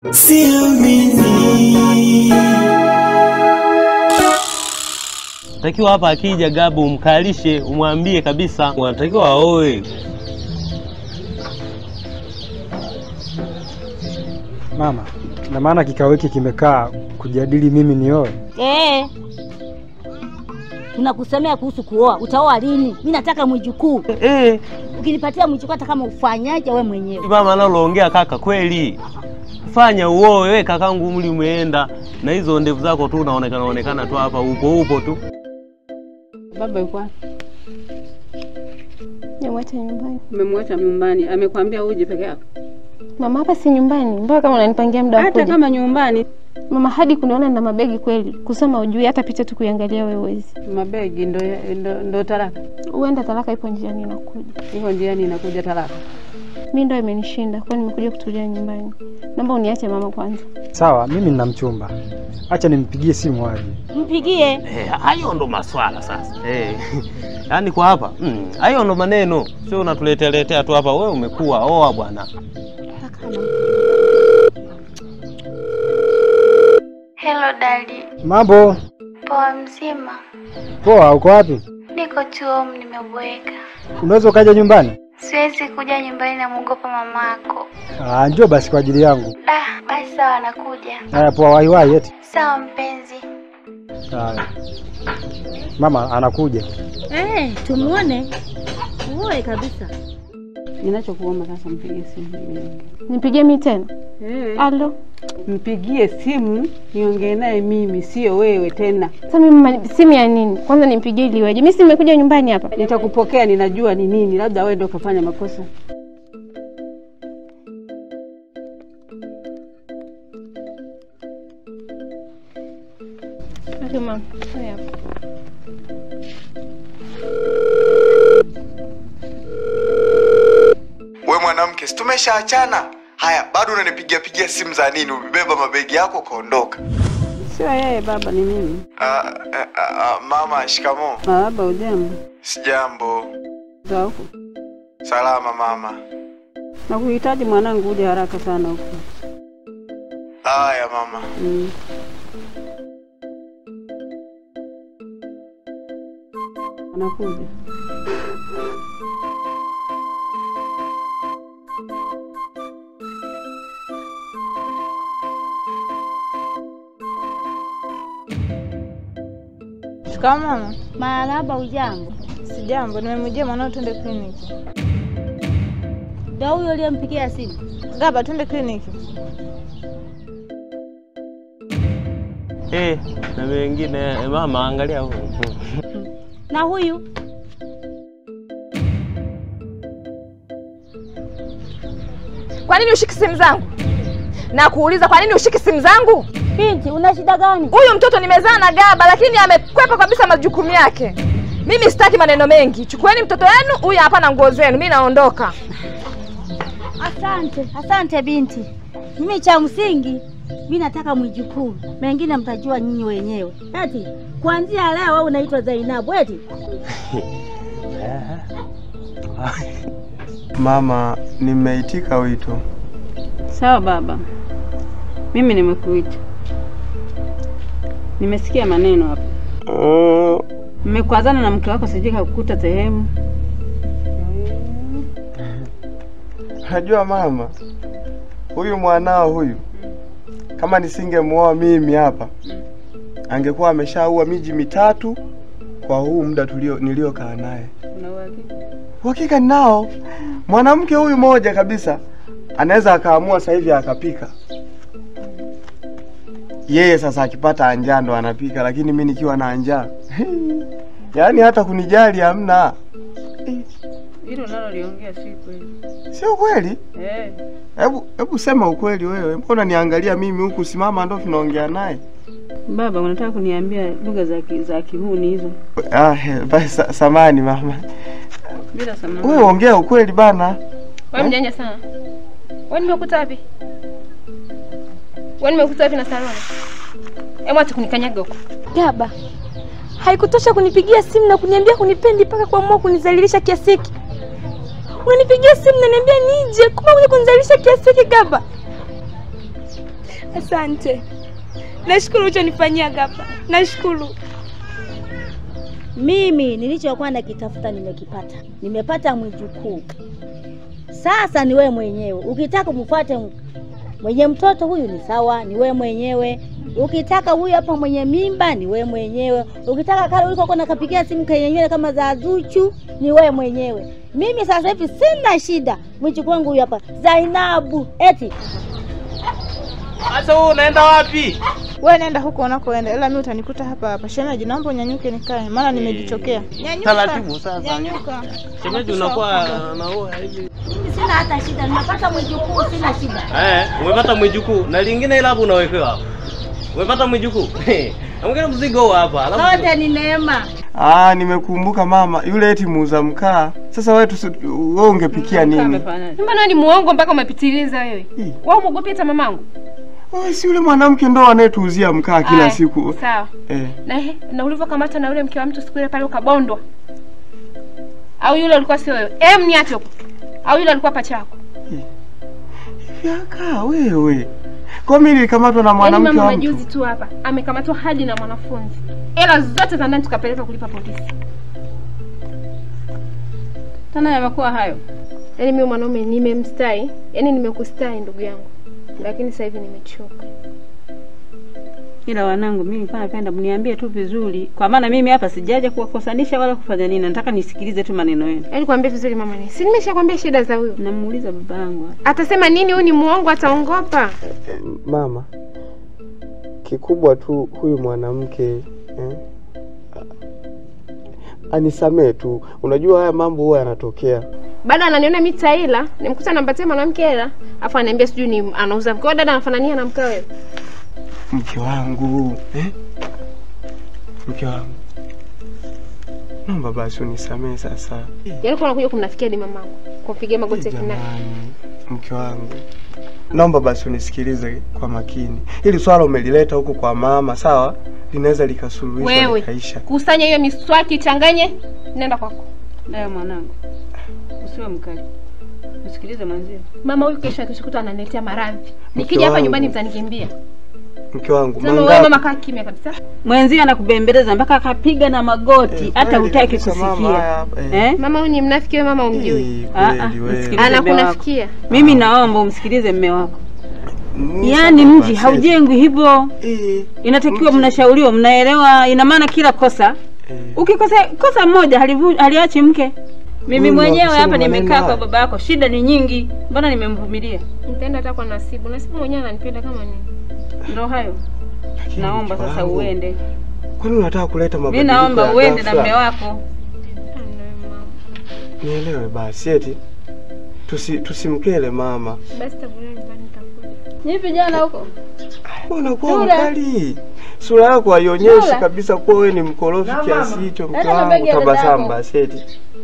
siamini Takiwa hapa akija Gabu umkalishe, umwambie kabisa unatakiwa aoe. Mama, na maana kikao hiki kimekaa kujadili mimi nioe? Eh. Tunakusemea kuhusu kuoa. Utaoa lini? Mimi nataka mwijukuu. Eh, Ukinipatia mwijukuu hata kama ufanyaje we mwenyewe. mama analoongea kaka kweli. Fanya uoe we kakangu, umri umeenda na hizo ndevu zako tu unaonekana onekana tu hapa, upo upo tu. Baba yuko wapi? Nimwacha nyumbani. Umemwacha nyumbani, amekwambia uje peke yako? Mama, hapa si nyumbani, mbona kama unanipangia muda wa Hata kuja? kama nyumbani, Mama, hadi kuniona na mabegi kweli, kusoma ujui, hata picha tu kuiangalia wewe huwezi. mabegi ndo, ndo, ndo talaka. Huenda talaka ipo njiani inakuja. Iko njiani inakuja talaka. Mi ndo imenishinda, kwa nimekuja kutulia nyumbani. Naomba uniache mama kwanza. Sawa, mimi nina mchumba, acha nimpigie simu aje. Mpigie. Eh, hayo ndo maswala sasa. Eh. Yaani kwa hapa, mm, hayo ndo maneno. Sio unatuletea letea tu hapa wewe umekuwa oa bwana. Hello dadi, Mambo poa mzima? poa, uko wapi? Niko tu home, nimeboeka. Unaweza ukaja nyumbani? Siwezi kuja nyumbani, namwogopa mamako. Ah, njoo basi kwa ajili yangu. Ah, basi sawa, nakuja. Haya, poa, waiwai eti. Sawa mpenzi. Haya. Mama anakuja. Eh, tumuone. Uoe kabisa. Ninachokuomba sasa, mpigie simu niongee. Nipigie mi tena? Eh, Alo. mpigie simu niongee naye mimi, sio wewe tena. Sasa mimi mama, simu ya nini? Kwanza nimpigie ili iweje? Mimi si nimekuja nyumbani hapa. Nitakupokea, ninajua ni nini, labda wewe ndio ukafanya makosa. Okay, mama. Haya hapa. We mwanamke, si tumeshaachana? Haya, bado unanipigia pigia simu za nini? Umebeba mabegi yako ukaondoka. Sio yeye baba, ni mimi. Ah, ah, ah, ah, mama, shikamo. Baba, ujambo? Sijambo. Za huku Salama mama. nakuhitaji mwanangu, uje haraka sana huku. Haya mama. Mm. Anakuja. Shikamoo mama. Marahaba, ujambo? Sijambo, nimemjia mwanao twende kliniki. Ndio huyo uliyempigia simu? Gaba, twende kliniki. Eh, na wengine eh, mama angalia huko. Na huyu? Kwa nini ushiki simu zangu? Na kuuliza kwa nini ushiki simu zangu? Binti, una shida gani? Huyu mtoto nimezaa na Gaba, lakini amekwepa kabisa majukumu yake. Mimi sitaki maneno mengi. Chukueni mtoto wenu, huyu hapa na nguo zenu, mimi naondoka. Asante, asante binti. Mimi cha msingi mimi nataka mwijukuu, mengine mtajua nyinyi wenyewe. Eti kuanzia leo wewe unaitwa Zainabu eti? Mama, nimeitika wito. Sawa baba, mimi nimekuita, nimesikia maneno hapa. Mmekwazana na mke wako, sijui kakukuta sehemu. Najua mama, huyu mwanao huyu, kama nisingemuoa mimi hapa, angekuwa ameshaua miji mitatu kwa huu muda tulio niliokaa naye. Una uhakika? Uhakika ninao. Mwanamke huyu moja kabisa anaweza akaamua sasa hivi akapika. Yeye sasa akipata njaa ndo anapika, lakini mimi nikiwa na njaa yaani hata kunijali hamna. Hilo naloliongea si kweli. Sio kweli? Eh, Hebu hebu sema ukweli wewe. Mbona niangalia mimi huku, simama ndo tunaongea naye. baba, unataka kuniambia lugha za ki- za kihuni hizo? Ah, he, basi sa, samani mama. Bila samani. Wewe ongea ukweli bana. Wewe mjanja sana. Wewe nimekuta wapi? Wewe nimekuta wapi na saloni? Hebu acha kunikanyaga huko. Gaba. Haikutosha kunipigia simu na kuniambia kunipendi mpaka kuamua kunizalilisha kiasi hiki. Unanipigia simu na niambia nije, kumbe unakuja kunizalilisha kiasi hiki Gaba. Asante, nashukuru ulichonifanyia Gaba, nashukuru. Mimi nilichokuwa nakitafuta nimekipata, nimepata mwijukuu. Sasa ni wewe mwenyewe, ukitaka umfuate mwenye mtoto huyu ni sawa, ni wewe mwenyewe. Ukitaka huyu hapa mwenye mimba ni wewe mwenyewe. Ukitaka kale uliko kona kapigia simu kenye nywele kama za Zuchu ni wewe mwenyewe. Mimi sasa hivi sina shida, mwijukuu wangu huyu hapa Zainabu. Eti Sasa wewe unaenda wapi? Wewe nenda huko unakoenda, ila mimi utanikuta hapa hapa. Shemeji, naomba unyanyuke nikae, maana nimejichokea. Nyanyuka. Taratibu sasa. Nyanyuka. Shemeji unakuwa na wewe hivi. mimi sina hata shida, nimepata mwijukuu, sina shida. Eh, umepata mwijukuu na lingine ile hapo unawekewa hapo. Umepata mwijukuu. Amgeni mzigo huu hapa. Alafu Zote ni neema. Ah, nimekumbuka mama, yule eti muuza mkaa. Sasa wewe tusi, wewe ungepikia nini? Amefanyaje? Mbona ni muongo mpaka umepitiliza wewe? Ih. Wewe umwogopi hata mamangu? Wewe si yule mwanamke ndo anayetuuzia mkaa kila Aya, siku. Sawa. Eh. Na ehe, na ulivyokamata na yule mke wa mtu siku ile pale ukabondwa. Au yule alikuwa sio wewe? Em, niache huko. Au yule alikuwa pacha yako? Yaka wewe. Kwa mimi nilikamatwa na Yaani mwanamke mama wa mtu. majuzi tu hapa amekamatwa hadi na mwanafunzi. Hela zote za ndani tukapeleka kulipa polisi. Tena yamekuwa hayo. Yaani mimi mwanaume nimemstai, yaani nimekustai ndugu yangu. Lakini sasa hivi nimechoka. Ila wanangu, mimi nilikuwa napenda mniambie tu vizuri, kwa maana mimi hapa sijaja kuwakosanisha wala kufanya nini. Nataka nisikilize tu maneno yenu. Yaani kwambie vizuri mama ni. Si nimeshakwambia shida za huyo. Namuuliza baba yangu Atasema nini huyu ni muongo ataongopa. Mama, kikubwa tu huyu mwanamke eh, anisamee tu. Unajua haya mambo huwa yanatokea. Bado ananiona mimi taila, nimkuta nampatia mwanamke hela, afu ananiambia sijui ni anauza mkao. Dada anafanania na mkao wewe. Mke wangu eh? Mke wangu, naomba basi unisamee sasa. Yaani kwa unakuja kumnafikia hadi mamangu. Kumpigia magoti ya kinai. Jamani, mke wangu, naomba basi unisikilize kwa makini. Hili swala umelileta huko kwa mama, sawa? Linaweza likasuluhishwa Wewe likaisha. kusanya hiyo miswaki changanye, nenda kwako. naye mwanangu, usiwe mkali, msikilize mwenzio. Mama huyu kesho akishukuta ananiletea maradhi. Nikija hapa wangu. nyumbani mtanikimbia. Mke wangu, Sema wewe mangapi? mama kaa kimya kabisa. Mwenzio anakubembeleza mpaka akapiga na magoti, Eh, hata kweli hutaki kabisa mama, kusikia haya, eh. eh? Mama huyu ni mnafiki wewe mama umjui. Eh, Ah, ah, kweli wewe. msikilize mme wako. Anakunafikia. Mimi naomba umsikilize mme wako. Ni Yaani sawa mji basi. haujengwi hivyo, Eh, inatakiwa mji- mnashauriwa, mnaelewa. Ina maana kila kosa eh. ukikosa kosa moja halivu- haliachi mke. Mimi Wewe mwenyewe unasema hapa maneno nimekaa kwa haya. baba yako, shida ni nyingi, mbona nimemvumilia? Nitaenda hata kwa Nasibu. Nasibu mwenyewe ananipenda kama nini. Ndo hayo, Lakini naomba mke sasa wangu, uende. Kwani unataka kuleta Mi mabadiliko naomba ya uende na ghafla? mme wako. Mama. Nielewe basi eti tusi tusimkele mama. Basi tabulia nyumbani nitakuja. Hivi jana huko Unakuwa Sura. mkali. Sura yako haionyeshi Sura. kabisa kuwa wewe ni mkorofi Na kiasi mama. hicho mke Hata wangu. mabegi ya dada Tabasamu yako. basi eti.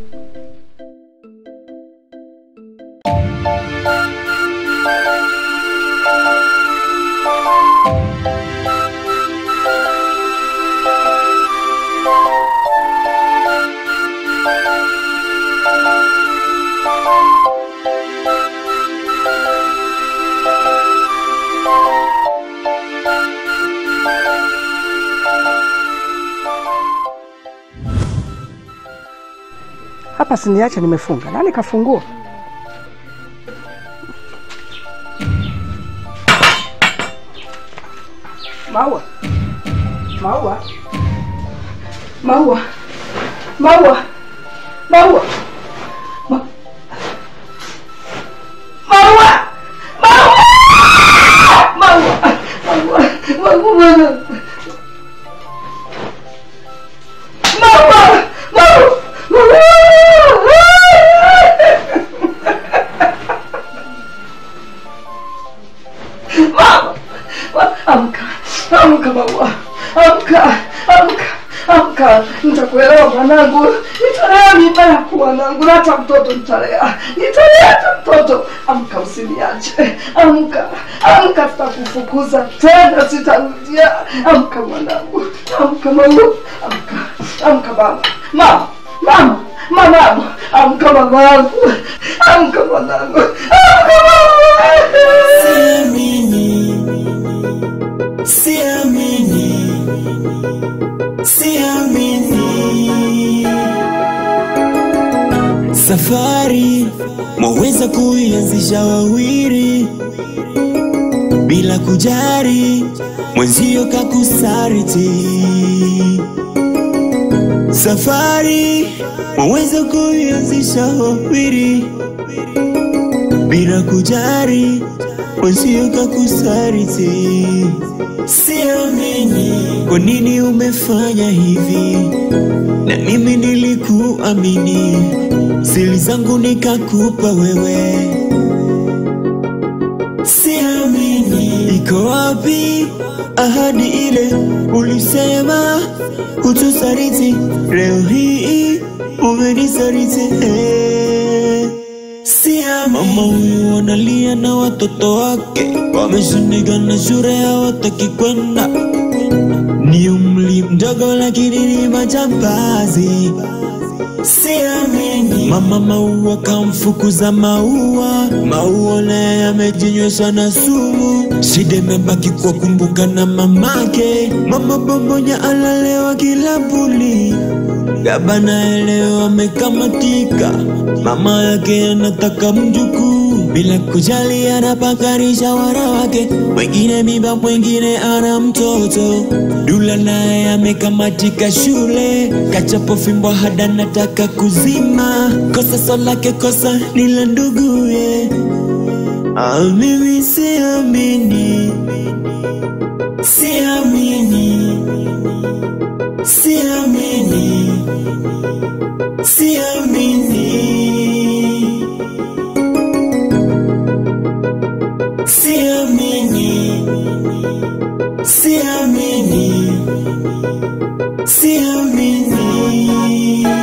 Hapa siniacha nimefunga. Nani kafungua? Maua. Maua. Maua. Maua. Maua. Ma- Maua. Maua. Maua. Maua. Maua. Maua. Maua. Mama, wa- amka, amka maua, amka, amka, amka. Nitakuelewa mwanangu, nitalea mimba yako mwanangu, na hata mtoto nitalea, nitalea hata mtoto. Amka, usiniache, amka, amka, tutakufukuza tena, sitarudia. Amka mwanangu, amka maua, amka, amka mama, mama, mama, mama, amka mamangu, amka mwanangu, amka mama. Si mimi siamini, siamini. Safari mwaweza kuianzisha wawili bila kujari mwenzio kakusariti. Safari mwaweza kuianzisha wawili bila kujari mwenzio kakusariti. Siamini kwa nini umefanya hivi, na mimi nilikuamini, siri zangu nikakupa wewe. Siamini iko wapi ahadi ile ulisema utusariti, leo hii umenisaliti. Eh. Siamini mama huyu analia na watoto wake wameshindikana shule, hawataki kwenda. Ni umri mdogo lakini ni majambazi. Siamini mama maua kamfukuza maua, maua naye amejinywesha na sumu. Shida imebaki kwa kumbuka na mamake, mama bombonya alalewa kilabuni. Baba naye leo amekamatika, mama yake anataka mjukuu bila kujali, anapakarisha wana wake, mwingine mimba, mwingine ana mtoto. Dula naye amekamatika shule, kachapo fimbo hada nataka kuzima. Kosa so lake, kosa ni la nduguye. Ah, mimi siamini, siamini, siamini, siamini, siamini, siamini, siamini.